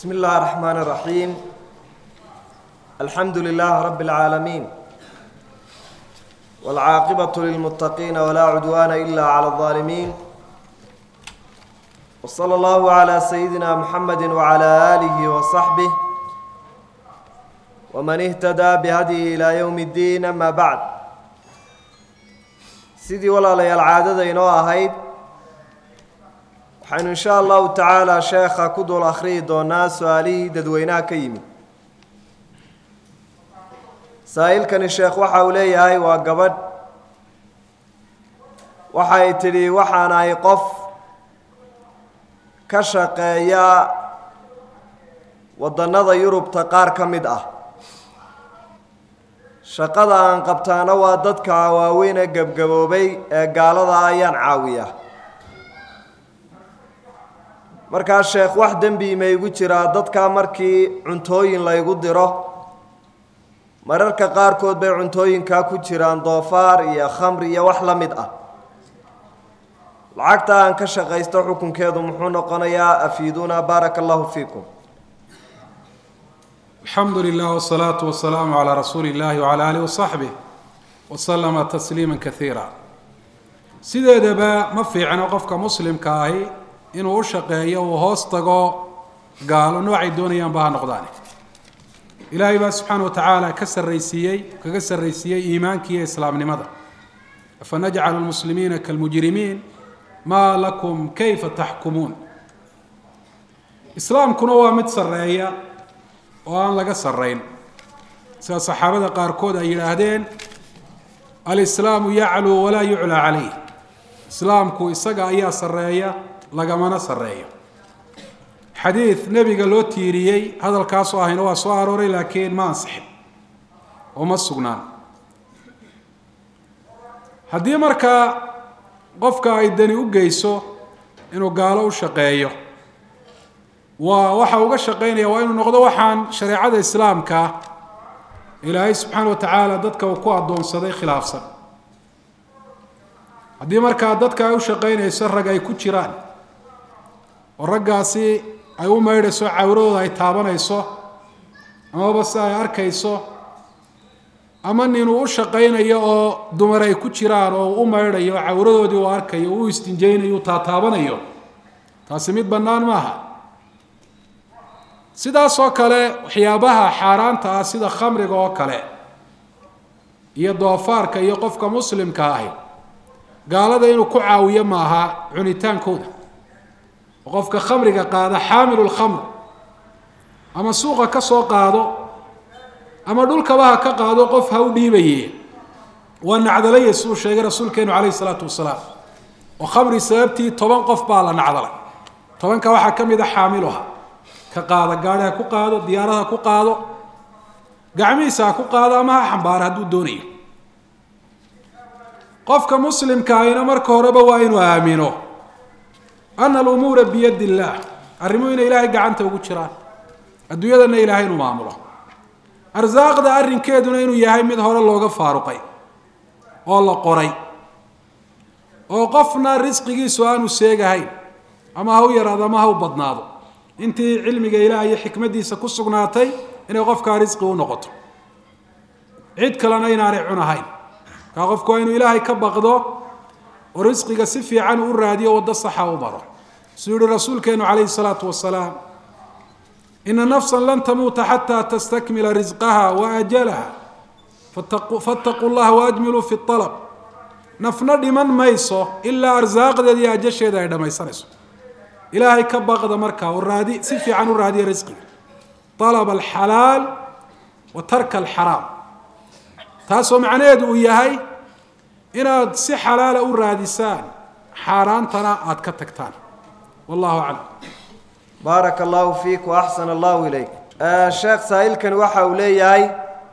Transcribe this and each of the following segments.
بسم الله الرحمن الرحيم الحمد لله رب العالمين والعاقبة للمتقين ولا عدوان إلا على الظالمين وصلى الله على سيدنا محمد وعلى آله وصحبه ومن اهتدى بهديه إلى يوم الدين أما بعد sidii walaalayaal caadada inoo ahayd waxaynu insha allahu tacaala sheekha ku dul akhriyi doonaa su-aalihii dadweynaha ka yimid saa-iilkani sheekh waxa uu leeyahay waa gabadh waxay tidhi waxaan ahay qof ka shaqeeya waddannada yurubta qaar ka mid ah shaqada aan qabtaana waa dadka waaweyn ee gebgaboobay ee gaalada ayaan caawiya markaa sheekh wax dembi ma igu jiraa dadka markii cuntooyin laygu diro mararka qaarkood bay cuntooyinkaa ku jiraan doofaar iyo khamri iyo wax la mid ah lacagta aan ka shaqaysto xukunkeedu muxuu noqonayaa afiiduuna baaraka allahu fiikum alxamdu lilah wsalaatu wasalaamu calaa rasuuli illahi wcala alih wasaxbih waslama tasliima kaiira sideedaba ma fiicno qofka muslimka ahi inuu u shaqeeyo uu hoos tago gaalo noocay doonayaanba ha noqdaane ilaahay baa subxaana wa tacaala ka sarraysiiyey kaga sarraysiiyey iimaanka iyo islaamnimada afanajcalu lmuslimiina kalmujrimiin maa lakum kayfa taxkumuun islaamkuna waa mid sarreeya oo aan laga sarrayn sida saxaabada qaarkood ay yidhaahdeen alislaamu yacluu walaa yuclaa calayh islaamku isaga ayaa sarreeya lagamana sarreeyo xadiid nebiga loo tiiriyey hadalkaasoo ahayna waa soo arooray laakiin ma ansixin oo ma sugnaan haddii markaa qofka ay dani u geyso inuu gaalo u shaqeeyo waa waxa uga shaqaynaya waa inuu noqdo waxaan shareecada islaamka ilaahay subxaana wa tacaala dadka uu ku addoonsaday khilaafsan haddii markaa dadka ay u shaqaynayso rag ay ku jiraan oo raggaasi ay u maydhayso cawradooda ay taabanayso amaba si ay arkayso ama nin uu u shaqaynayo oo dumar ay ku jiraan oo uu u maydhayo cawradoodii uu arkayo uu istinjaynayo uu taataabanayo taasi mid bannaan maaha sidaasoo kale waxyaabaha xaaraanta ah sida khamriga oo kale iyo doofaarka iyo qofka muslimka ahi gaalada inuu ku caawiyo maaha cunitaankooda oo qofka khamriga qaada xaamilu lkhamr ama suuqa ka soo qaado ama dhulkaba ha ka qaado qof ha u dhiibaye waa nacdalaya siduu sheegay rasuulkeenu calayhi salaatu wasalaam oo khamri sababtii toban qof baa la nacdalay tobanka waxaa ka mid a xaamiluha ka qaada gaari ha ku qaado diyaarad ha ku qaado gacmihiisa ha ku qaado ama ha xambaaro hadduu doonayo qofka muslimka ahina marka horeba waa inuu aamino ana alumuura biyadi illaah arrimuhu inay ilaahay gacanta ugu jiraan adduunyadana ilaahay inuu maamulo arsaaqda arrinkeeduna inuu yahay mid hore looga faaruqay oo la qoray oo qofna risqigiisu aanu seegahayn ama ha u yaraado ama ha u badnaado intii cilmiga ilaah iyo xikmaddiisa ku sugnaatay inay qofkaa risqi u noqoto cid kalena inaanay cunahayn kaa qofku waa inuu ilaahay ka baqdo oo risqiga si fiican u raadiyo waddo saxa u maro siduu yihi rasuulkeenu calayhi salaatu wasalaam ina nafsan lan tamuuta xataa tastakmila risqaha wa ajalaha fattaquu llaha waajmiluu fi alab nafna dhiman mayso ilaa arsaaqdeeda iyo ajasheeda ay dhammaysanayso ilaahay ka baqda markaa oo raadi si fiican u raadiya risqiga alaba alxalaal wa tarka alxaraam taasoo macnaheedu uu yahay inaad si xalaala u raadisaan xaaraantana aada ka tagtaan wallahu aclam baaraka allahu fiik wa axsan allahu ilayk sheekh saa-iilkani waxa uu leeyahay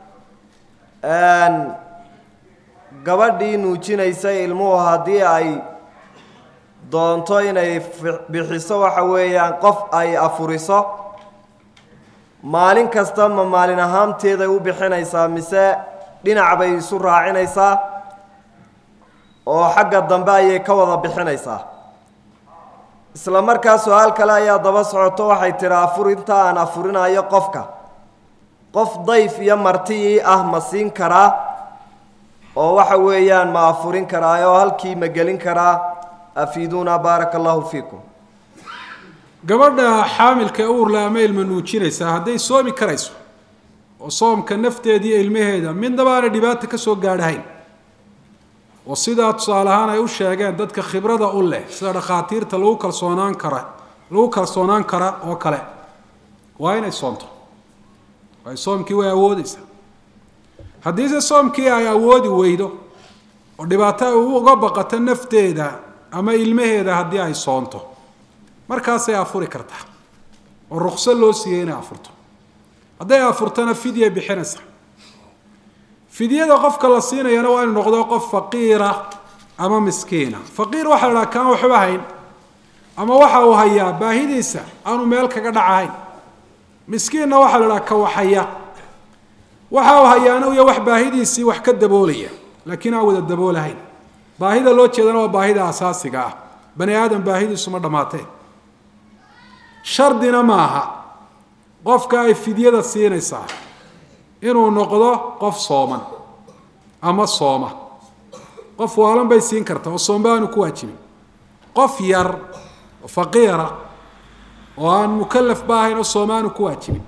gabadhii nuujinaysa ilmuhu haddii ay doonto inay bixiso waxa weeyaan qof ay afuriso maalin kasta ma maalin ahaanteeday u bixinaysaa mise dhinac bay isu raacinaysaa oo xagga dambe ayay ka wada bixinaysaa isla markaa su-aal kale ayaa daba socoto waxay tidhi afurinta aan afurinayo qofka qof dayf iyo marti ah ma siin karaa oo waxa weeyaan ma afurin karaayo halkii ma gelin karaa afiiduuna baaraka allahu fiikum gabadha xaamilka ee uurla ama ilma nuujinaysaa hadday soomi karayso oo soomka nafteeda iyo ilmaheeda midnaba aanay dhibaata ka soo gaadhahayn oo sidaa tusaale ahaan ay u sheegeen dadka khibrada u leh sida dhakhaatiirta lagu kalsoonaan kara lagu kalsoonaan kara oo kale waa inay soonto ay soomkii way awoodeysaa haddiise soomkii ay awoodi weydo oo dhibaato ay uga baqato nafteeda ama ilmaheeda haddii ay soonto markaasay afuri kartaa oo rukso loo siiyey inay afurto hadday afurtona fidya bixinaysa fidyada qofka la siinayana waa inu noqdo qof faqiira ama miskiina faqiir waxaa la dhaha kaan waxba hayn ama waxa uu hayaa baahidiisa aanu meel kaga dhacahayn miskiinna waxaa la dhaha ka waxhaya waxa uu hayaana uya wax baahidiisii wax ka daboolaya laakiin aan wada daboolahayn baahida loo jeedana waa baahida asaasiga ah bani aadam baahidiisu ma dhammaatee shardina maaha qofka ay fidyada siinaysaa inuu noqdo qof sooman ama sooma qof waalan bay siin kartaa oo soomba aanu ku waajibin qof yar oo faqiira oo aan mukalaf ba ahayn oo sooma aanu ku waajibin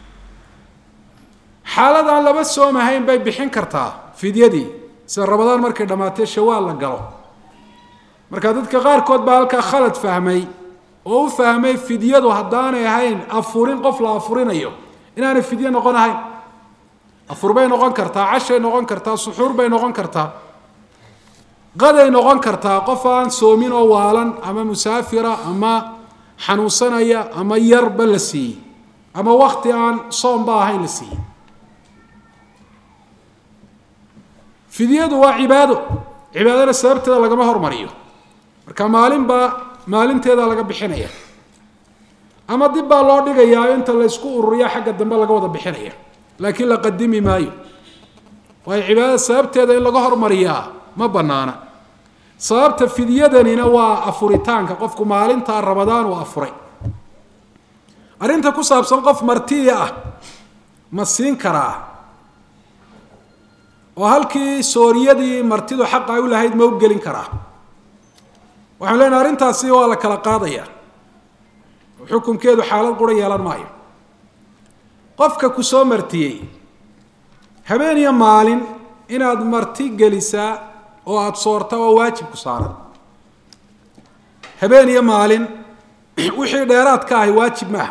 xaalad aan laba soom ahayn bay bixin kartaa fidyadii sida rabadaan markay dhammaatee shawaal la galo marka dadka qaarkood baa halkaa khalad fahmay oo u fahmay fidyadu haddaanay ahayn afurin qof la afurinayo inaanay fidyo noqon ahayn afur bay noqon kartaa cashay noqon kartaa suxuur bay noqon kartaa qaday noqon kartaa qof aan soomin oo waalan ama musaafira ama xanuunsanaya ama yarba la siiyey ama wakti aan soomba ahayn la siiyey fidyadu waa cibaado cibaadana sababteeda lagama hormariyo marka maalinba maalinteeda laga bixinaya ama dib baa loo dhigayaa inta la ysku ururiya xagga dambe laga wada bixinaya laakiin la qadimi maayo waayo cibaadada sababteeda in laga hormariyaa ma banaana sababta fidyadanina waa afuritaanka qofku maalintaa rabadaan uu afuray arrinta ku saabsan qof martiya ah ma siin karaa oo halkii sooriyadii martidu xaqa ay u lahayd ma u gelin karaa waxaan leenahay arrintaasi waa la kala qaadaya xukunkeedu xaalad qura yeelan maayo qofka ku soo martiyey habeen iyo maalin inaad marti gelisaa oo aada soorta oo waajib ku saaran habeen iyo maalin wixii dheeraad ka ahi waajib maaha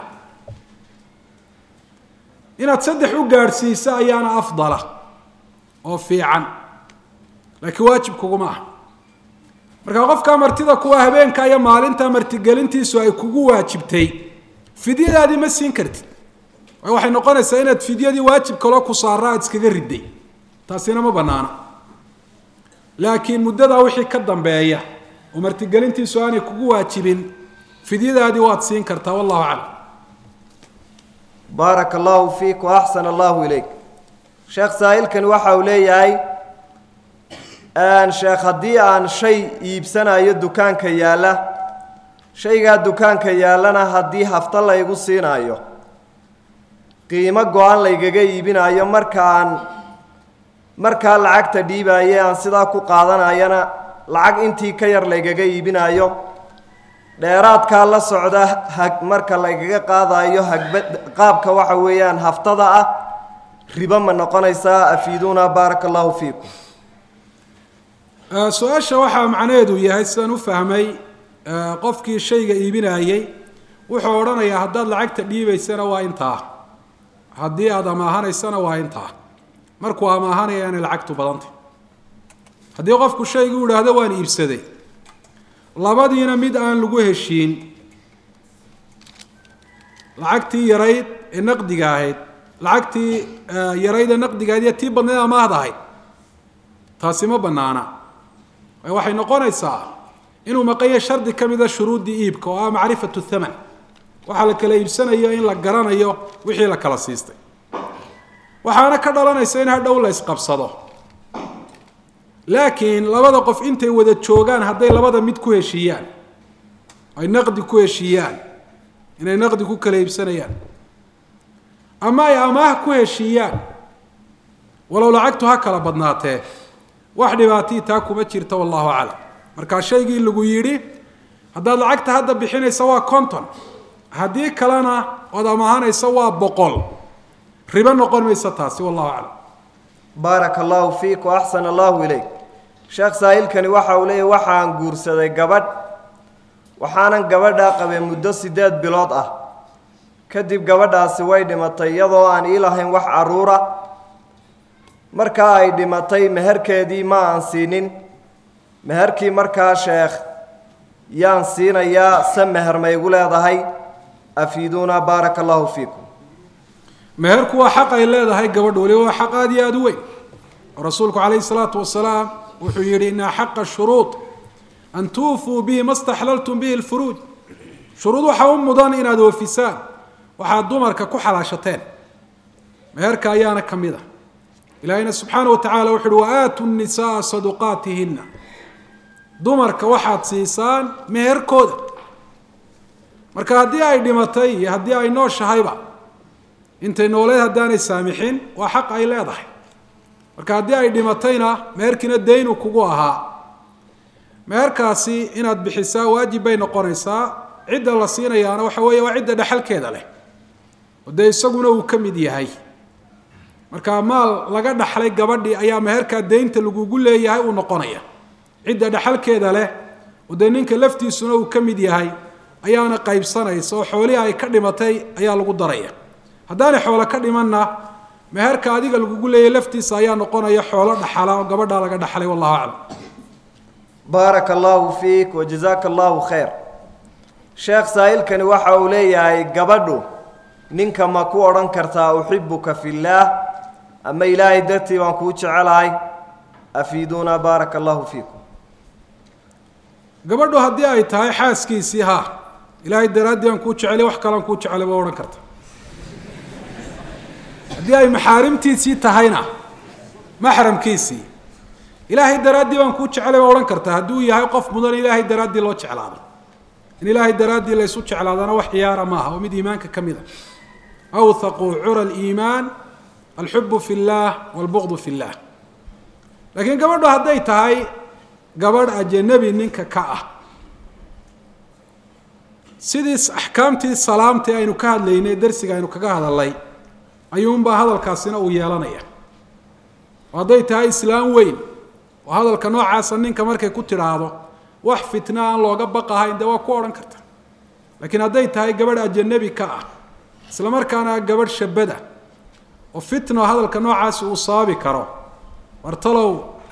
inaad saddex u gaadhsiisa ayaana afdala oo fiican laakiin waajib kuguma ah markaa qofkaa martida kuwa habeenka iyo maalinta martigelintiisu ay kugu waajibtay fidyadaadii ma siin kartid waxay noqonaysaa inaad fidyadii waajib kaloo ku saara aad iskaga riday taasina ma banaana laakiin muddadaa wixii ka dambeeya oo martigelintiisu aanay kugu waajibin fidyadaadii waad siin kartaa wallahu aclam baaraka allahu fiik wa axsana allahu ilayk sheekh saa'ilkani waxa uu leeyahay sheekh haddii aan shay iibsanayo dukaanka yaalla shaygaa dukaanka yaallana haddii hafta laygu siinaayo qiimo go-an laygaga iibinayo markaan markaa lacagta dhiibaaye aan sidaa ku qaadanayana lacag intii ka yar laygaga iibinayo dheeraadkaa la socda hag marka laygaga qaadayo hagba qaabka waxa weeyaan haftada ah ribo ma noqonaysaa afiiduuna baaraka allahu fiikum su-aasha waxaa macnaheedu yahay sidaan u fahmay qofkii shayga iibinayey wuxuu odhanayaa haddaad lacagta dhiibaysana waa intaa haddii aada amaahanaysana waa intaa markuu amaahanaya inay lacagtu badantay haddii qofku shaygu idhaahdo waan iibsaday labadiina mid aan lagu heshiin lacagtii yarayd ee naqdiga ahayd lacagtii yarayd ee naqdiga ahayd iyo tii badnayd amaahda ahayd taasi ma banaana waxay noqonaysaa inuu maqanya shardi ka mida shuruuddii iibka oo ah macrifatu thaman waxaa la kala iibsanayo in la garanayo wixii la kala siistay waxaana ka dhalanaysa in hadhow la isqabsado laakiin labada qof intay wada joogaan hadday labada mid ku heshiiyaan ay naqdi ku heshiiyaan inay naqdi ku kala iibsanayaan ama ay amaah ku heshiiyaan walow lacagtu ha kala badnaatee wax dhibaatii taa kuma jirta wallahu aclam markaa shaygii lagu yidhi haddaad lacagta hadda bixinaysa waa conton haddii kalena ood amahanaysa waa boqol ribo noqon maysa taasi wallahu aclam baaraka allahu fiik wa axsana allahu ilayk sheekh saahilkani waxa uu leeyahy waxaan guursaday gabadh waxaanan gabadhaa qabay muddo siddeed bilood ah kadib gabadhaasi way dhimatay iyadoo aan ii lahayn wax carruura markaa ay dhimatay meherkeedii ma aan siinin meherkii markaa sheekh yaan siinayaa se meher ma igu leedahay afiiduuna baaraka allahu fiikum meherku waa xaq ay leedahay gabadh waliba waa xaq aada iyo aada u weyn oo rasuulku calayhi salaatu wasalaam wuxuu yidhi ina xaqa shuruud an tuufuu bihi ma staxlaltum bihi lfuruuj shuruud waxaa u mudan inaad oofisaan waxaad dumarka ku xalaashateen meherka ayaana ka mid a ilaahayna subxaana wa tacala wuxu uhi waaatu nisaa saduqaatihina dumarka waxaad siisaan meherkooda marka haddii ay dhimatay iyo haddii ay nooshahayba intay nooleed haddaanay saamixin waa xaq ay leedahay marka haddii ay dhimatayna meherkiina daynu kugu ahaa meherkaasi inaad bixisaa waajib bay noqonaysaa cidda la siinayaana waxa weeye waa cidda dhexalkeeda leh oo dee isaguna uu ka mid yahay marka maal laga dhaxlay gabadhii ayaa meherkaa daynta lagugu leeyahay uu noqonaya cidda dhexalkeeda leh oo dee ninka laftiisuna uu ka mid yahay ayaana qaybsanaysa oo xoolihii ay ka dhimatay ayaa lagu daraya haddaanay xoolo ka dhimanna meherka adiga lagugu leeyahy laftiisa ayaa noqonaya xoolo dhaxala oo gabadhaa laga dhaxlay wallahu aclam baaraka allahu fiik wa jazaaka allahu khayr sheekh saa'ilkani waxa uu leeyahay gabadhu ninka ma ku odhan kartaa uxibuka fillaah ama ilaahay dartii baan kuu jecelahay afiiduuna baaraka allahu fiikum gabadhu haddii ay tahay xaaskiisii ha ilaahay daraaddii aan kuu jecelay wax kalean kuu jecelay baa odhan karta haddii ay maxaarimtiisii tahayna maxramkiisii ilaahay daraaddii baan kuu jecelay baa odhan karta hadduu yahay qof mudan ilaahay daraaddii loo jeclaado in ilaahay daraaddii laysu jeclaadana wax ciyaara maaha oo mid iimaanka ka mid a awthaqu cura aliimaan alxubu fi اllah walbuqdu fi اllah laakiin gabadhu hadday tahay gabadh ajanabi ninka ka ah sidii axkaamtii salaamtii aynu ka hadlaynay darsiga aynu kaga hadalnay ayuunbaa hadalkaasina uu yeelanaya oo hadday tahay islaam weyn oo hadalka noocaasa ninka markay ku tidhaahdo wax fitna aan looga baqahayn dee waa ku odhan karta laakiin hadday tahay gabadh ajanabi ka ah isla markaana gabadh shabada oo fitno hadalka noocaasi uu sababi karo wartalow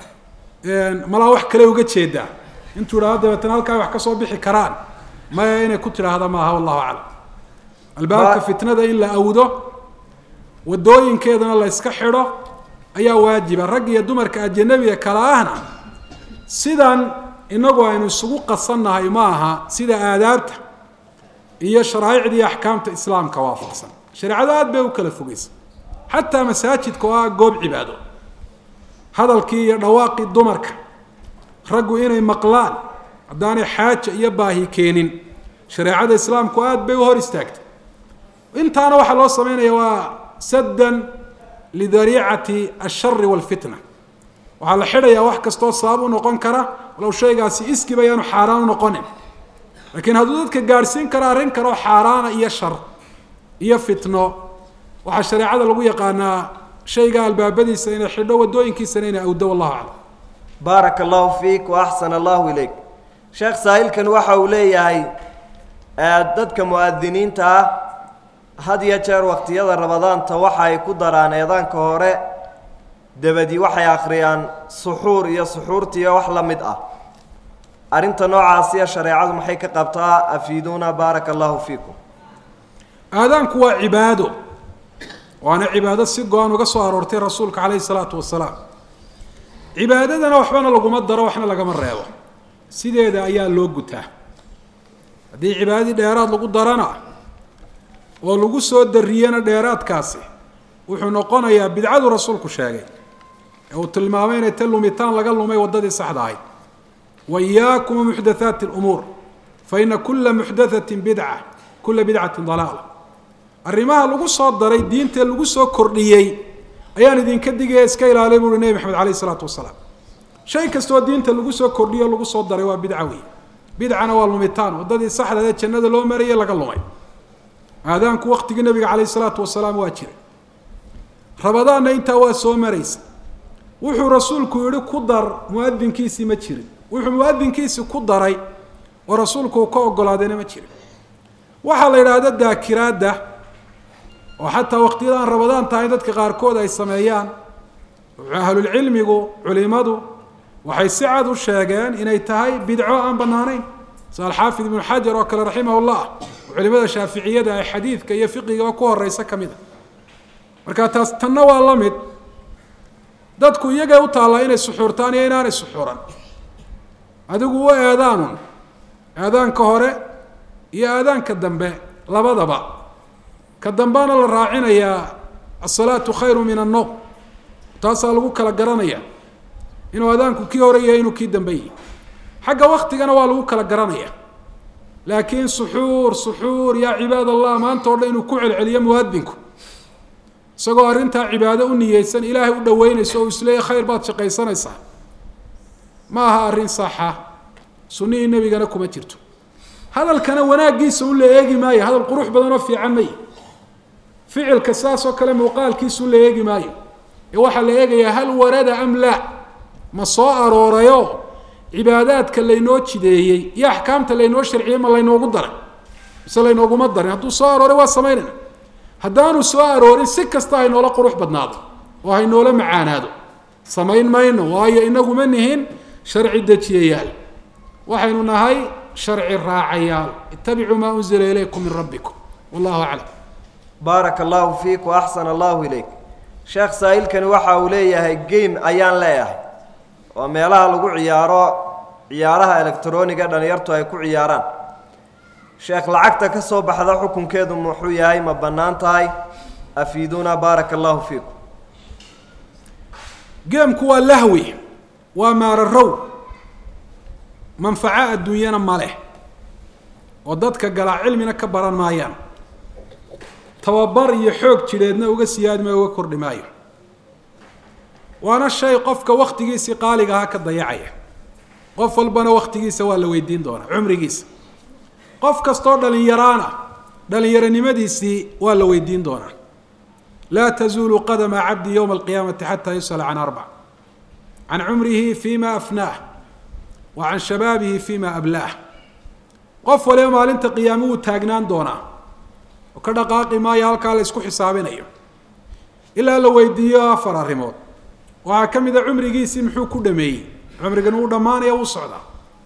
malaa wax kale uga jeedaa intuu idhahdo dabeetana halkaa wax ka soo bixi karaan maya inay ku tidhaahda maaha wallahu aclam albaabka fitnada in la awdo wadooyinkeedana la yska xidho ayaa waajiba rag iyo dumarka ajanabiga kala ahna sidan inagu aynu isugu qasannahay ma aha sida aadaabta iyo sharaa'icda iyo axkaamta islaamka waafaqsan shareecado aad bay u kala fogeysa xataa masaajidka oo ah goob cibaado hadalkii iyo dhawaaqii dumarka raggu inay maqlaan haddaanay xaaja iyo baahi keenin shareecada islaamku aad bay u hor istaagtay intaana waxaa loo sameynaya waa saddan lidariicati ashari walfitna waxaa la xidhayaa wax kastoo sabab u noqon kara walow shaygaasi iskiba ayaanu xaaraan u noqonin laakiin hadduu dadka gaadhsiin karo arrin kaloo xaaraana iyo shar iyo fitno waxaa shareecada lagu yaqaanaa shayga albaabadiisa inay xidho wadooyinkiisana inay awdo wallahu aclam baaraka allahu fiik wa axsana allahu ilayk sheekh saahilkan waxa uu leeyahay dadka mu'adiniinta ah had iyo jeer waqtiyada rabadaanta waxa ay ku daraan eedaanka hore dabadi waxay akhriyaan suxuur iyo suxuurtiiyo wax la mid ah arrinta noocaasiya shareecadu maxay ka qabtaa afiiduuna baaraka allahu fiikum aadaanku waa cibaado waana cibaado si go-an uga soo aroortay rasuulka calayhi salaatu wasalaam cibaadadana waxbana laguma daro waxna lagama reebo sideeda ayaa loo gutaa haddii cibaadadii dheeraad lagu darana oo lagu soo dariyana dheeraadkaasi wuxuu noqonayaa bidcadu rasuulku sheegay ee uu tilmaamay inay ta lumitaan laga lumay waddadii saxda ahayd wa iyaakum muxdathaati lumuur faina kula muxdathatin bidca kula bidcatin dalaala arrimaha lagu soo daray diinta lagu soo kordhiyey ayaan idinka digaya iska ilaaliy buuhi nebi maxamed alayh isalaatu wasalaam shay kastoo diinta lagu soo kordhiyo lagu soo daray waa bidca wey bidcana waa lumitaan waddadii saxdeed ee jannada loo marayay laga lumay aadaanku waktigii nabiga calayh isalaatu wasalaam waa jiray rabadaanna intaa waa soo maraysa wuxuu rasuulku yihi ku dar muadinkiisii ma jirin wuxuu muadinkiisii ku daray oo rasuulku uu ka ogolaadayna ma jirin waxaa la yidhaahda daakiraadda oo xataa waqtiyada aan rabadaan tahay dadka qaarkood ay sameeyaan ahlulcilmigu culimadu waxay si cad u sheegeen inay tahay bidco aan banaanayn sida alxaafid ibnu xajar oo kale raximah llah oo culimada shaaficiyada ay xadiidka iyo fiqigaba ku horeysa ka mid a marka taas tanna waa la mid dadku iyagay u taallaa inay suxuurtaan iyo inaanay suxuuran adigu u eedaanun aadaanka hore iyo aadaanka dambe labadaba ka dambaana la raacinayaa asalaatu khayru min annoom taasaa lagu kala garanaya inuu aadaanku kii hore yahay inuu kii dambe yahay xagga waktigana waa lagu kala garanaya laakiin suxuur suxuur yaa cibaad allah maanta o dhan inuu ku celceliyo muadinku isagoo arrintaa cibaado u niyeysan ilaahay u dhaweynayso oo isleeya khayr baad shaqaysanaysaa ma aha arrin saxa sunnihii nebigana kuma jirto hadalkana wanaaggiisa un la eegi maayo hadal qurux badan oo fiican may ficilka saas oo kale muuqaalkiisa un la eegi maayo ee waxaa la eegayaa hal warada am laa ma soo aroorayo cibaadaadka laynoo jideeyey iyo axkaamta laynoo sharciyey ma laynoogu daray mise laynooguma darin hadduu soo arooray waa samaynayna haddaanu soo aroorin si kasta haynoola qurux badnaado oo haynoola macaanaado samayn mayno waayo inaguma nihin sharci dejiyayaal waxaynu nahay sharci raacayaal ittabicuu maa unzila ilaykum min rabbikum wallahu aclam baaraka allahu fiik wa axsana allahu ilayk sheekh saa'ilkani waxa uu leeyahay game ayaan leeyahay oo meelaha lagu ciyaaro ciyaaraha elektroniga dhalinyartu ay ku ciyaaraan sheekh lacagta ka soo baxda xukunkeedu muxuu yahay ma bannaan tahay afiiduuna baaraka allahu fiikum geemku waa lahwi waa maararow manfaco adduunyana ma leh oo dadka galaa cilmina ka baran maayaan tababar iyo xoog jidheedna uga siyaadi maayo uga kordhi maayo waana shay qofka waktigiisii qaaliga ahaa ka dayacaya qof walbana waktigiisa waa la weydiin doonaa cumrigiisa qof kastoo dhalinyaraana dhalinyaronimadiisii waa la weydiin doonaa laa tazuulu qadama cabdi yowma alqiyaamati xataa yusala can arbac can cumrihi fima afnaah wa can shabaabihi fima ablaah qof waliba maalinta qiyaame wuu taagnaan doonaa oo ka dhaqaaqi maayo halkaa la isku xisaabinayo ilaa la weydiiyo afar arrimood waxaa ka mid a cumrigiisii muxuu ku dhameeyey cumrigan wuu dhammaanaya wuu socdaa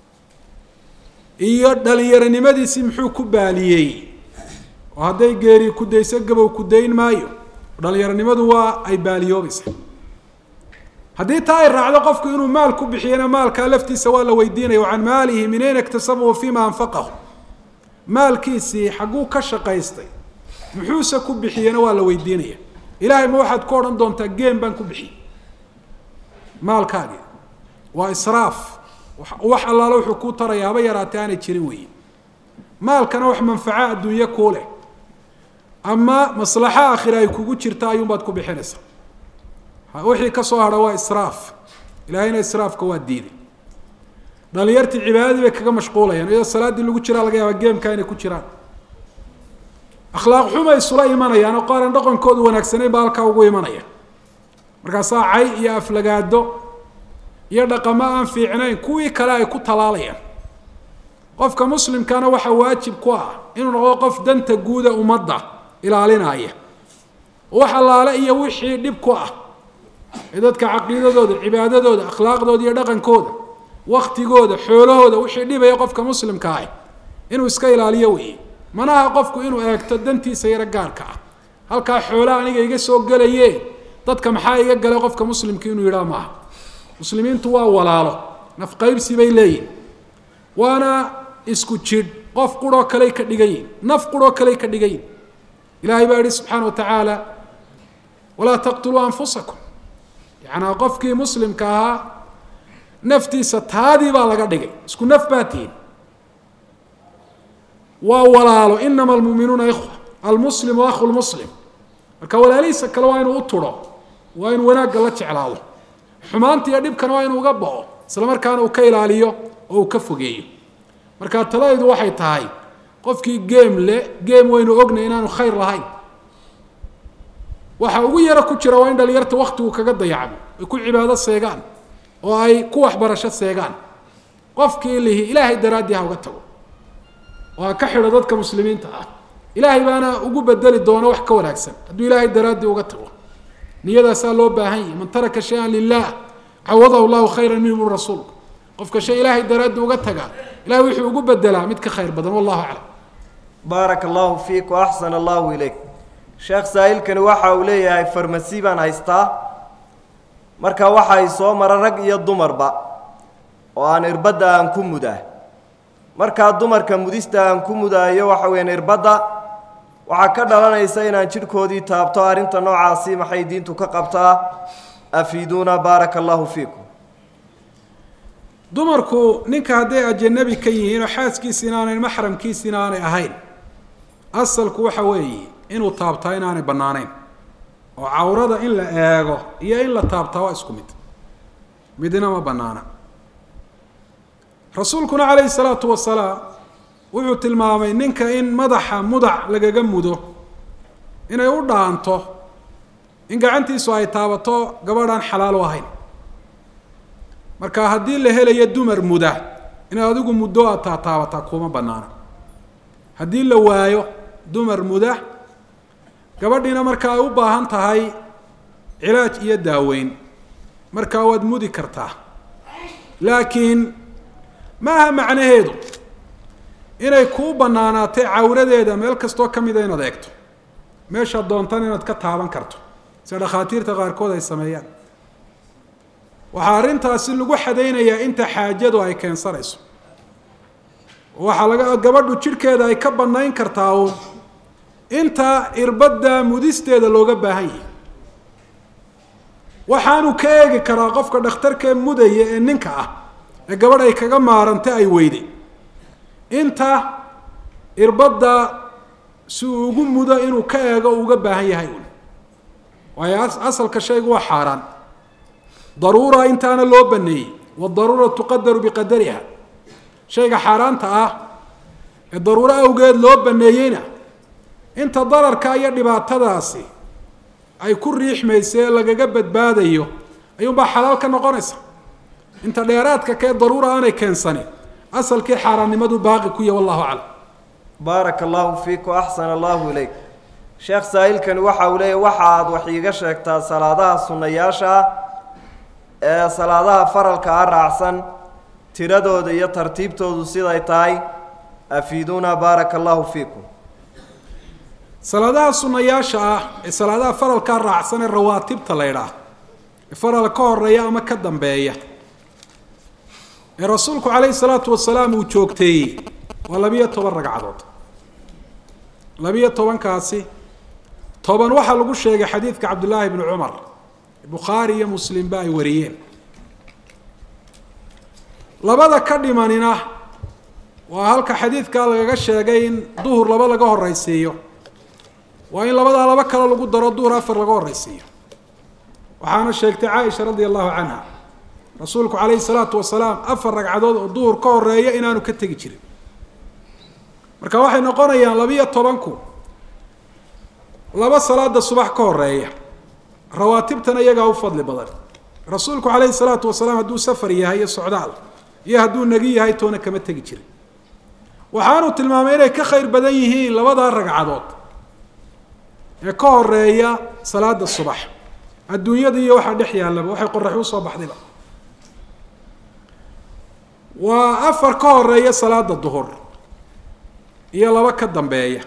iyo dhalinyaronimadiisii muxuu ku baaliyey oo hadday geeri kudayso gabow kudayn maayo dhalinyaronimadu waa ay baaliyoobaysa haddii taa ay raacdo qofku inuu maal ku bixiyana maalkaa laftiisa waa la weydiinaya can maalihi min ayna iktasabahu fima anfaqahu maalkiisii xagguu ka shaqaystay muxuuse ku bixiyena waa la weydiinaya ilaahay ma waxaad ku odhan doontaa geem baan ku bixiyey maalkaagii waa israaf wax allaala wuxuu kuu taraya haba yaraatee aanay jirin weeye maalkana wax manfaco adduunye kuu leh ama maslaxo aakhira ay kugu jirta ayuunbaad ku bixinaysaa wixii ka soo hadha waa israaf ilaahayna israafka waa diiday dhalinyartii cibaadadii bay kaga mashquulayaan iyadoo salaaddii lagu jiraa laga yaaba geemka inay ku jiraan akhlaaq xuma isula imanayaan oo qaaran dhaqankoodu wanaagsanayn baa halkaa ugu imanaya markaasaa cay iyo aflagaado iyo dhaqamo aan fiicnayn kuwii kale ay ku talaalayaan qofka muslimkana waxaa waajib ku ah inuu noqdo qof danta guuda ummadda ilaalinaya wax allaale iyo wixii dhib ku ah ee dadka caqiidadooda cibaadadooda akhlaaqdooda iyo dhaqankooda waktigooda xoolahooda wixii dhibaya qofka muslimka ah inuu iska ilaaliyo weeye manaha qofku inuu eegto dantiisa yaro gaarka ah halkaa xoolaha aniga iga soo gelaye dadka maxaa iga galay qofka muslimka inuu yidhaha maaha muslimiintu waa walaalo nafqaybsi bay leeyihin waana isku jidh qof quroo kaley ka dhigan yihin naf quroo kaley ka dhigan yihin ilaahay baa yihi subxaana wa tacaala walaa taqtuluu anfusakum yacanaa qofkii muslimka ahaa naftiisa taadii baa laga dhigay isku naf baa tihin waa walaalo inama almuuminuuna ikhwa almuslimu akhu lmuslim marka walaalihiisa kale waa inuu u turo waa inuu wanaagga la jeclaado xumaanta iyo dhibkana waa inuu uga bao isla markaana uu ka ilaaliyo oo uu ka fogeeyo marka taladaydu waxay tahay qofkii geem le geem waynu ognay inaanu khayr lahayn waxa ugu yaro ku jira waa in dhalinyarta waktigu kaga dayacmo ay ku cibaado seegaan oo ay ku waxbarasho seegaan qofkii lihi ilaahay daraaddii ha uga tago oo ha ka xidho dadka muslimiinta ah ilaahay baana ugu bedeli doona wax ka wanaagsan hadduu ilaahay daraaddii uga tago niyadaasaa loo baahan yahi man taraka shay-an lilah cawadahu llahu khayran minhu rasuulku qofka shay ilaahay daraaddii uga taga ilahay wuxuu ugu bedelaa mid ka khayr badan wallahu aclam baaraka allahu fiik wa axsana allahu ilayk sheekh saa'ilkani waxa uu leeyahay farmasi baan haystaa marka waxa ay soo mara rag iyo dumarba oo aan irbadda aan ku mudaa markaa dumarka mudista aan ku mudaayo waxa weeyaan irbadda waxaa ka dhalanaysa inaan jidhkoodii taabto arrinta noocaasi maxay diintu ka qabtaa afiiduuna baaraka allahu fiikum dumarku ninka hadday ajanabi ka yihiin oo xaaskiisi inaanay maxramkiisi inaanay ahayn asalku waxa weeye inuu taabtaa inaanay bannaanayn oo cawrada in la eego iyo in la taabtaa waa isku mid midna ma bannaana rasuulkuna calayhi salaatu wasalaam wuxuu tilmaamay ninka in madaxa mudac lagaga mudo inay u dhaanto in gacantiisu ay taabato gabadhaan xalaal u ahayn marka haddii la helayo dumar muda inaad adigu muddo aad taataabataa kuma bannaana haddii la waayo dumar muda gabadhiina marka ay u baahan tahay cilaaj iyo daaweyn markaa waad mudi kartaa laakiin maaha macnaheedu inay kuu bannaanaatay cawradeeda meel kastoo ka mida inaad eegto meeshaad doontan inaad ka taaban karto sida dhakhaatiirta qaarkood ay sameeyaan waxaa arrintaasi lagu xadaynayaa inta xaajadu ay keensanayso waxaa laga gabadhu jidhkeeda ay ka bannayn kartaa uun inta irbadda mudisteeda looga baahan yahay waxaanu ka eegi karaa qofka dhakhtarkee mudaya ee ninka ah ee gabadh ay kaga maaranta ay weyday inta irbadda si uu ugu mudo inuu ka eego uga baahan yahay un waayo asalka shaygu waa xaaraan daruura intaana loo baneeyey wadaruura tuqadaru biqadariha shayga xaaraanta ah ee daruuro awgeed loo baneeyeyna inta dararka iyo dhibaatadaasi ay ku riixmaysa ee lagaga badbaadayo ayuunbaa xalaal ka noqonaysa inta dheeraadka kee daruura aanay keensanin asalkii xaaraannimadu baaqi ku yahy wallahu aclam baaraka allahu fiik wa axsana allahu ilayk sheekh saa'ilkani waxa uu leeyahy waxa aad wax iiga sheegtaa salaadaha sunnayaasha ah ee salaadaha faralka ah raacsan tiradooda iyo tartiibtoodu siday tahay afiiduuna baaraka allahu fiikum salaadaha sunayaasha ah ee salaadaha faralkaa raacsan ee rawaatibta la ydhaah ee faral ka horeeya ama ka dambeeya ee rasuulku calayhi salaatu wasalaam uu joogteeyey waa labiyo toban ragcadood labiyo tobankaasi toban waxaa lagu sheegay xadiidka cabdullaahi bni cumar bukhaari iyo muslimba ay wariyeen labada ka dhimanina waa halka xadiidkaa lagaga sheegay in duhur laba laga horeysiiyo waa in labadaa laba kale lagu daro duhur afar laga horeysiiyo waxaana sheegtay caaisha radia allahu canha rasuulku calayhi salaatu wasalaam afar ragcadood oo duhur ka horeeya inaanu ka tegi jirin marka waxay noqonayaan labiyo tobanku laba salaada subax ka horeeya rawaatibtana iyagaa u fadli badan rasuulku calayhi salaatu wasalaam hadduu safar yahay iyo socdaal iyo hadduu nagi yahay toona kama tegi jirin waxaanu tilmaamay inay ka khayr badan yihiin labadaa ragcadood ee ka horeeya salaada subax adduunyada iyo waxaa dhex yaallaba waxay qoraxi usoo baxdayba waa afar ka horeeya salaada duhur iyo laba ka dambeeya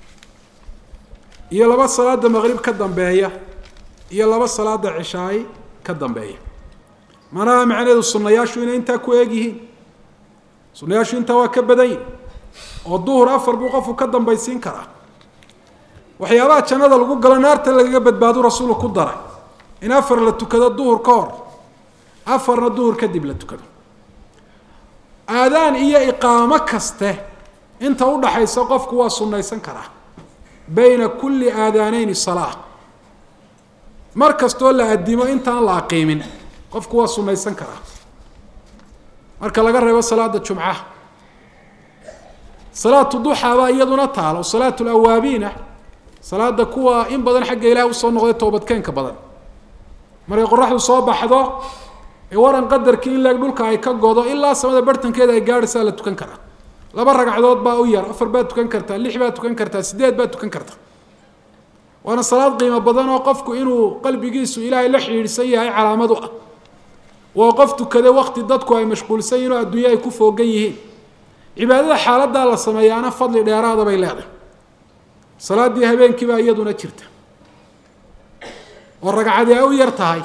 iyo laba salaada maqrib ka dambeeya iyo laba salaada cishaay ka dambeeya manaha macnaheedu sunayaashu inay intaa ku eeg yihiin sunayaashu intaa waa ka badan yihin oo duhur afar buu qofku ka dambaysiin karaa waxyaabaha jannada lagu galo naarta lagaga badbaadu rasuulku ku daray in afar la tukado duhur ka hor afarna duhur kadib la tukado aadaan iyo iqaamo kaste inta udhaxaysa qofku waa sunnaysan karaa bayna kulli aadaaneyni salaa mar kastoo la addimo intaan la aqiimin qofku waa sunnaysan karaa marka laga reebo salaada jumcaha salaatu duxaa baa iyaduna taalo salaatu lawaabiina salaada kuwa in badan xagga ilaah usoo noqday toobadkeenka badan markay qoraxdu soo baxdo ee waran qadarkii in leeg dhulka ay ka godo ilaa samada bartankeeda ay gaadhaysaa la tukan karaa laba ragcadood baa u yar afar baad tukan kartaa lix baad tukan kartaa sideed baad tukan kartaa waana salaad qiimo badan oo qofku inuu qalbigiisu ilaahay la xidhiidhsan yahay calaamad u ah waa qof tukade wakti dadku ay mashquulsan yihin oo adduunye ay ku foogan yihiin cibaadada xaaladaa la sameeyaana fadli dheeraada bay leedahay salaaddii habeenkiibaa iyaduna jirta oo ragcadii ay u yar tahay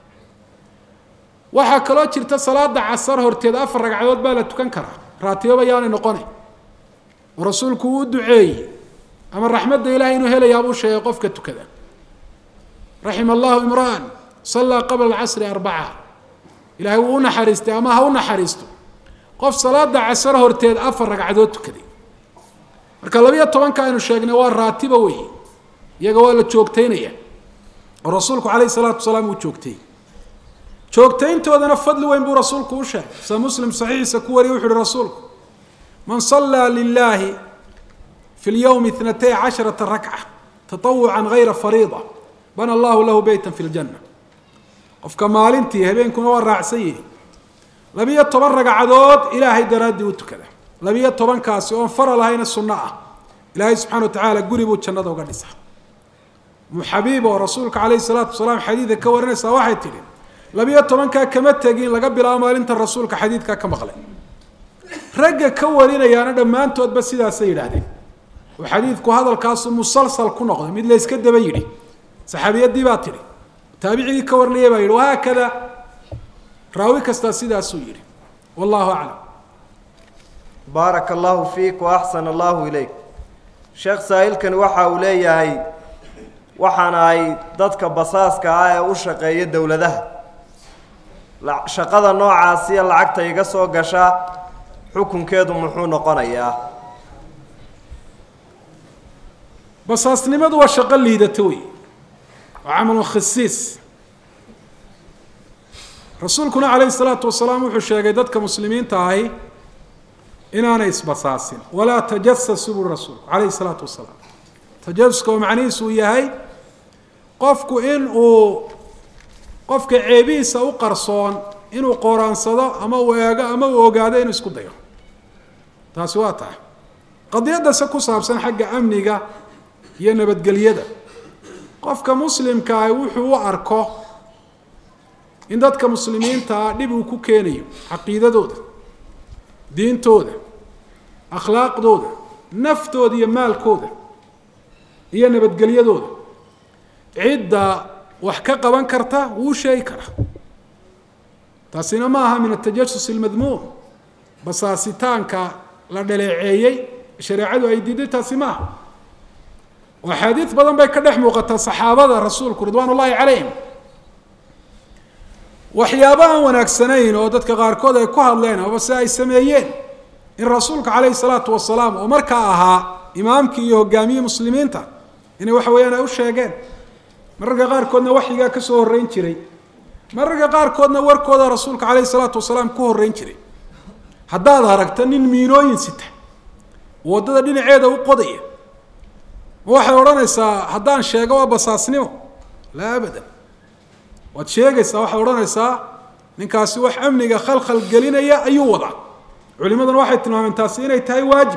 waxaa kaloo jirta salaada casar horteed afar ragcadood baa la tukan karaa raatiboba yaanay noqonay oo rasuulku uu u duceeyey ama raxmadda ilahay inuu helayaabuu sheegay qofka tukada raxima allahu imra'an sallaa qabla alcasri arbaca ilahay wuu u naxariistay ama ha u naxariisto qof salaada casar horteed afar ragcadood tukaday marka labiyo tobanka aynu sheegnay waa raatiba wey iyaga waa la joogtaynaya oo rasuulku calayhi salaatu wasalaam uu joogtay joogtayntoodana fadli weyn buu rasuulku u sheegay sida muslim saxiixiisa ku wariyay wuxu uhi rasuulku man sallaa lilaahi fi lyowmi itnatay casharata rakca tatawucan gayra fariida bana allahu lahu beytan fi ljanna qofka maalintii habeenkuna waa raacsan yihi labiyo toban ragcadood ilaahay daraaddii u tukada labiyo tobankaasi oon fara lahayna sunno ah ilaahay subxana wa tacaala guri buu jannada uga dhisa muxabiib oo rasuulka calayhi salaatu wasalaam xadiida ka warinaysaa waxay tidhi labiyo tobankaa kama tegin laga bilaabo maalinta rasuulka xadiidkaa ka maqlay ragga ka warinayaana dhammaantoodba sidaasay yidhaahdeen oo xadiidku hadalkaasu musalsal ku noqday mid la yska daba yidhi saxaabiyadii baa tidhi taabicigii ka warinaya baa yidhi wahaakada raawi kastaa sidaasuu yidhi wallahu aclam baaraka allahu fiik wa axsana allahu ilayk sheekh saahilkani waxa uu leeyahay waxaana ay dadka basaaska ah ee u shaqeeya dowladaha shaqada noocaasiya lacagta iga soo gasha xukunkeedu muxuu noqonayaa basaasnimadu waa shaqo liidata wey waa camalun khasiis rasuulkuna calayhi salaatu wasalaam wuxuu sheegay dadka muslimiinta ahi inaanay isbasaasin walaa tajasasuu buri rasuulku calayhi salaatu wasalaam tajasuska oo macnihiisu uu yahay qofku in uu qofka ceebihiisa u qarsoon inuu qoraansado ama uu eego ama uu ogaado inuu isku dayo taasi waa tahay qadiyaddase ku saabsan xagga amniga iyo nabadgelyada qofka muslimka ah wuxuu u arko in dadka muslimiintaa dhib uu ku keenayo caqiidadooda diintooda akhlaaqdooda naftooda iyo maalkooda iyo nabadgelyadooda cidda wax ka qaban karta wuu sheegi karaa taasina ma aha min atajasus almadmuum basaasitaanka la dhaleeceeyey shareecadu ay diiday taasi ma aha oo axaadiid badan bay ka dhex muuqataa saxaabada rasuulku ridwaan ullaahi calayhim waxyaaba aan wanaagsanayn oo dadka qaarkood ay ku hadleen amaba se ay sameeyeen in rasuulka calayhi salaatu wasalaam oo markaa ahaa imaamkii iyo hogaamiyii muslimiinta inay waxa weeyaan ay u sheegeen mararka qaarkoodna waxyigaa ka soo horreyn jiray mararka qaarkoodna warkooda rasuulka calayhi salaatu wasalaam ku horreyn jiray haddaad aragta nin miinooyin sita waddada dhinaceeda u qodaya ma waxay odhanaysaa haddaan sheego waa basaasnimo laa abadan waad sheegaysaa waxaad odhanaysaa ninkaasi wax amniga khalkhal gelinaya ayuu wadaa culimaduna waxay tilmaameen taasi inay tahay waajib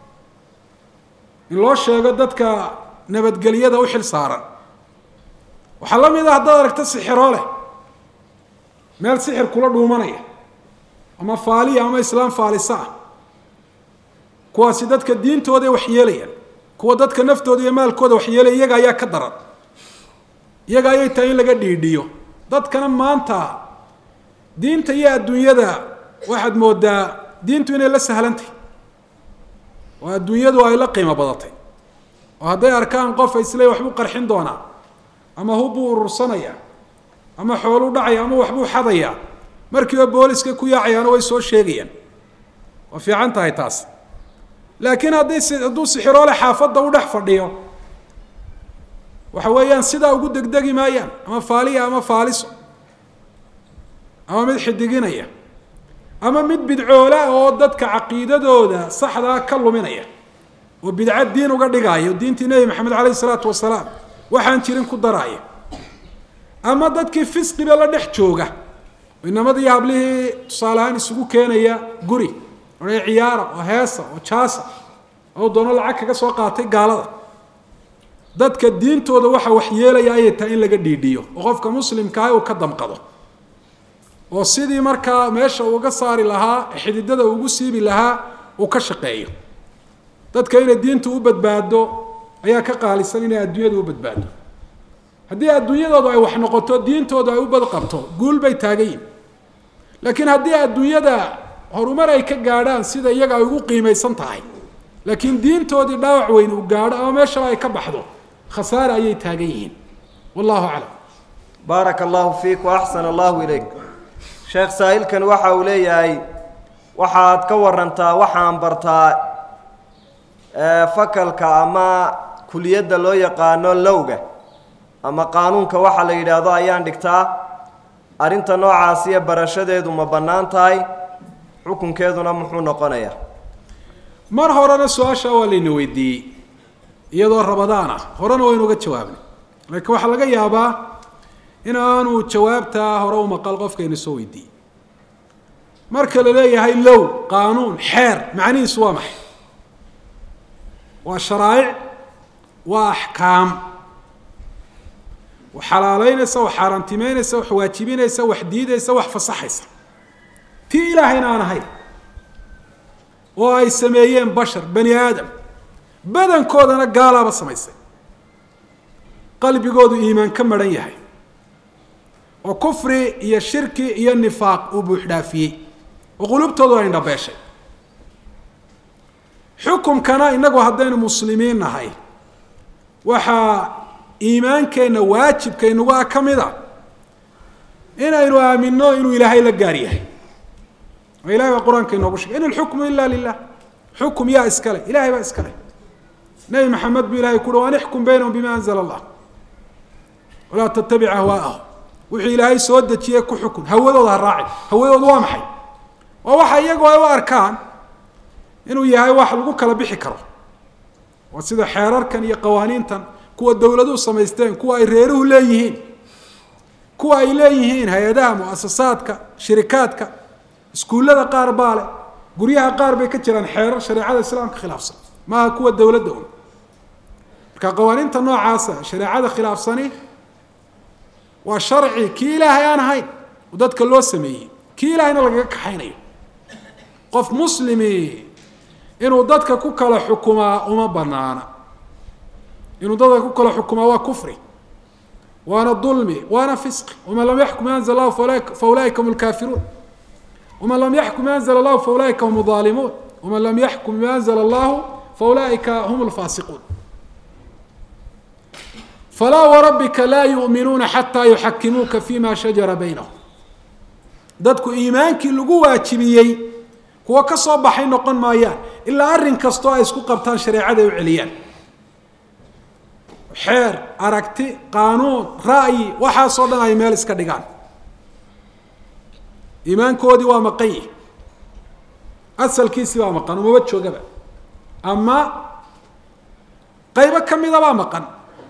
in loo sheego dadka nabadgelyada u xil saaran waxaa la mid a haddaad aragto sixiroo leh meel sixir kula dhuumanaya ama faaliya ama islaam faalisa ah kuwaasi dadka diintooday waxyeelayaan kuwa dadka naftooda iyo maalkooda waxyeelaya iyaga ayaa ka daran iyaga ayay tahay in laga dhiidhiyo dadkana maanta diinta iyo adduunyada waxaad moodaa diintu inay la sahlantahy oo adduunyadu ay la qiimo badatay oo hadday arkaan qof isle waxbuu qarxin doonaa ama hubbuu urursanaya ama xooluu dhacaya ama waxbuu xadayaa markiiba booliska ku yaacayaana way soo sheegayaan waa fiican tahay taas laakiin haddii hadduu sixiroole xaafadda u dhex fadhiyo waxa weeyaan sidaa ugu degdegi maayaan ama faaliya ama faaliso ama mid xidiginaya ama mid bidcoola oo dadka caqiidadooda saxdaa ka luminaya oo bidco diin uga dhigaayo diintii nebi maxamed caleyhi isalaatu wasalaam waxaan jirin ku daraaya ama dadkii fisqiba la dhex jooga inamadii hablihii tusaale ahaan isugu keenaya guri o ciyaara oo heesa oo jaasa oo doono lacag kaga soo qaatay gaalada dadka diintooda waxa waxyeelaya ayay tahay in laga dhiidhiyo oo qofka muslimkaa uu ka damqado oo sidii markaa meesha uga saari lahaa xididada ugu siibi lahaa uu ka shaqeeyo dadka inay diintu u badbaado ayaa ka qaalisan inay adduunyada u badbaado haddii adduunyadoodu ay wax noqoto diintoodu ay u badqabto guul bay taagan yihin laakiin haddii adduunyada horumar ay ka gaadhaan sida iyaga ay ugu qiimaysan tahay laakiin diintoodii dhaawac weyn uu gaadho ama meeshaba ay ka baxdo khasaare ayay taagan yihiin wallahu aclam baaraka allahu fiik wa axsana allahu ilayk sheekh saahilkan waxa uu leeyahay waxaad ka warantaa waxaan bartaa fakalka ama kuliyadda loo yaqaano lowga ama qaanuunka waxa la yidhaahdo ayaan dhigtaa arrinta noocaasiyo barashadeedu ma bannaan tahay xukunkeeduna muxuu noqonayaa mar horena su-aasha waa layna weydiiyey iyadoo rabadaan ah horena waynu uga jawaabnay laakiin waxaa laga yaabaa in aanu jawaabtaa hore u maqal qofkayna soo weydiiyey marka la leeyahay low qaanuun xeer macnihiisu waa maxay waa sharaa'ic waa axkaam wax xalaaleynaysa wax xaaraantimeynaysa wax waajibinaysa wax diidaysa wax fasaxaysa tii ilaahayna aan ahayn oo ay sameeyeen bashar bani aadam badankoodana gaalaaba samaysay qalbigoodu iimaan ka maran yahay oo kufri iyo shirki iyo nifaaq uu buuxdhaafiyey oo qulubtoodu ay indhabeeshay xukumkana inagu haddaynu muslimiin nahay waxaa iimaankeenna waajibkaynagu ah ka mid a inaynu aaminno inuu ilaahay la gaar yahay oo ilahay baa qur-aanka inoogu shegay in alxukmu ila lilah xukum yaa iskale ilahay baa iskale nebi maxamed buu ilahay kuhi an ixkum baynahum bima anzla allah walaa tattabic ahwaa'ahum wuxuu ilaahay soo dejiyey ku xukun hawadooda ha raacin hawadoodu waa maxay waa waxa iyagu ay u arkaan inuu yahay wax lagu kala bixi karo waa sida xeerarkan iyo qawaaniintan kuwa dowladuhu samaysteen kuwa ay reeruhu leeyihiin kuwa ay leeyihiin hay-adaha muasasaadka shirikaadka iskuullada qaar baa leh guryaha qaar bay ka jiraan xeerar shareecada islaamka khilaafsan maaha kuwa dowladda un marka qawaaniinta noocaasa shareecada khilaafsani waa sharci kii ilaahay aan ahayn oo dadka loo sameeyey kii ilaahayna lagaga kaxaynayo qof muslimi inuu dadka ku kala xukumaa uma banaana inuu dadka ku kala xukumaa waa kufri waana dulmi waana fisqi waman lam yaxkum anzl allahu fa ulaaika hum lkaafiruun waman lam yaxkum anzl allahu fa ulaaika hum aalimuun waman lam yaxkum bima anzla allahu fa ulaaika hum lfaasiquun falaa warabbika laa yu'minuuna xataa yuxakimuuka fima shajara baynahum dadku iimaankii lagu waajibiyey kuwa ka soo baxay noqon maayaan ilaa arrin kastoo ay isku qabtaan shareecada ay u celiyaan xeer aragti qaanuun ra'yi waxaasoo dhan ay meel iska dhigaan iimaankoodii waa maqan yihi asalkiisii baa maqan umaba joogaba ama qaybo ka mida baa maqan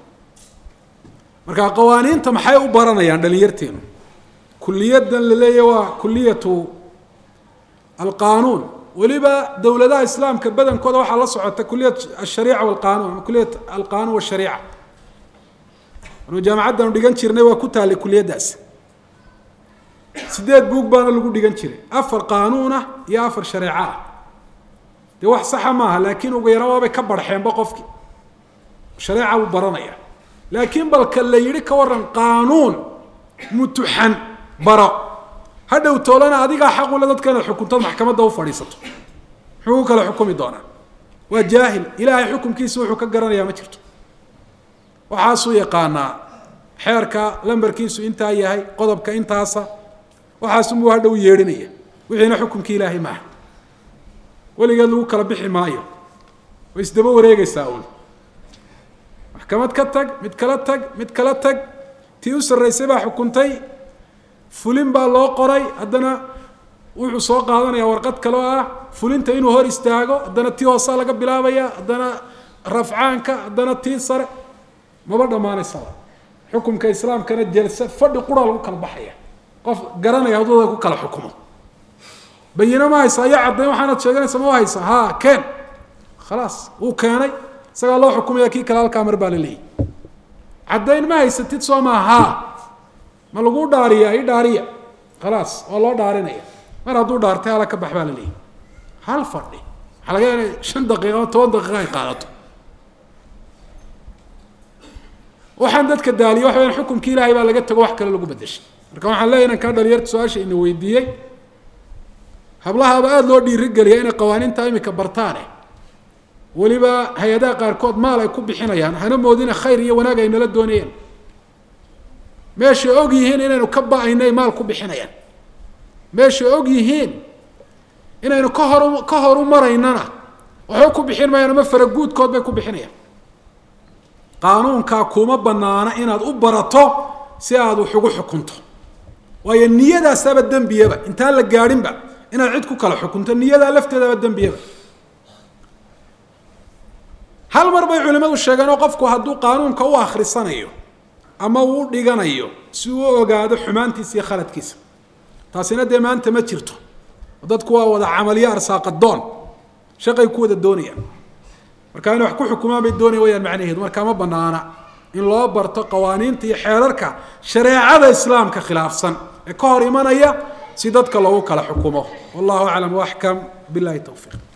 marka qawaaniinta maxay u baranayaan dhalinyarteenu kuliyadan la leeyahy waa kuliyatu alqanuun weliba dowladaha islaamka badankooda waxaa la socota kuliyat ashariica walqanuun ama kuliyat alqanuun washariica anu jaamacaddanu dhigan jirnay waa ku taallay kuliyaddaas sideed buug baana lagu dhigan jiray afar qaanuunah iyo afar shareeco ah dee wax saxa maaha laakiin ugu yara waabay ka barxeenba qofkii shareeca buu baranaya laakiin balka la yidhi ka waran qaanuun mutuxan baro hadhow toolana adigaa xaq ule dadka inaad xukuntood maxkamadda u fadhiisato muxuu ku kala xukumi doonaa waa jaahil ilaahay xukumkiisa wuxuu ka garanayaa ma jirto waxaasuu yaqaanaa xeerka lambarkiisu intaa yahay qodobka intaasa waxaasunbuu hadhow yeedhinaya wixiina xukumkii ilaahay maaha weligeed lagu kala bixi maayo way isdaba wareegaysaa uun maxkamad ka tag mid kala tag mid kala tag tii u sarraysay baa xukuntay fulin baa loo qoray haddana wuxuu soo qaadanaya warqad kale oo ah fulinta inuu hor istaago haddana tii hoosaa laga bilaabaya haddana rafcaanka haddana tii sare maba dhammaanaysaba xukumka islaamkana jelsa fadhi quraa lagu kala baxaya qof garanaya haddooda ku kala xukumo bayino ma haysa ayaa caddayn waxaanad sheeganaysa ma haysa ha keen khalaas wuu keenay isagaa loo xukumaya kii kale halkaa mar baa la leeyahy caddayn ma haysatid soo maa haa ma lagu dhaariya i dhaariya khalaas waa loo dhaarinaya mar hadduu dhaartay hala ka bax baa la leeyahy hal fadhi waxaa laga yaaba shan daqiiqa ama toban daqiiqa ay qaadato waxaan dadka daaliya waxa wayaan xukumkii ilaahay baa laga tago wax kale lagu bedeshay marka waxaan leeyahy inaan kaa dhalinyarta su-aasha ina weydiiyey hablahaaba aada loo dhiirigeliya inay qawaaniinta imika bartaane weliba hay-adaha qaarkood maal ay ku bixinayaan hana moodina khayr iyo wanaag ay nala doonayeen meeshay og yihiin inaynu ka ba-aynay maal ku bixinayaan meeshay og yihiin inaynu ka horu ka horu maraynana waxba ku bixin mayaan ama faraguudkood bay ku bixinayaan qaanuunkaa kuma banaana inaad u barato si aad wax ugu xukunto waayo niyadaasaaba dembiyaba intaan la gaadhinba inaad cid ku kala xukunto niyadaa lafteedaaba dembiyaba hal mar bay culimadu sheegeen oo qofku hadduu qaanuunka u akhrisanayo ama uu u dhiganayo si uu u ogaado xumaantiisa iyo khaladkiisa taasina dee maanta ma jirto dadku waa wada camaliyo arsaaqadoon shaqay ku wada doonayaan marka inay wax ku xukumaan bay doonaya wayaan macnaheedu markaa ma banaana in loo barto qawaaniinta iyo xeerarka shareecada islaamka khilaafsan ee ka hor imanaya si dadka loogu kala xukumo wallahu aclam waaxkam billahi towfiiq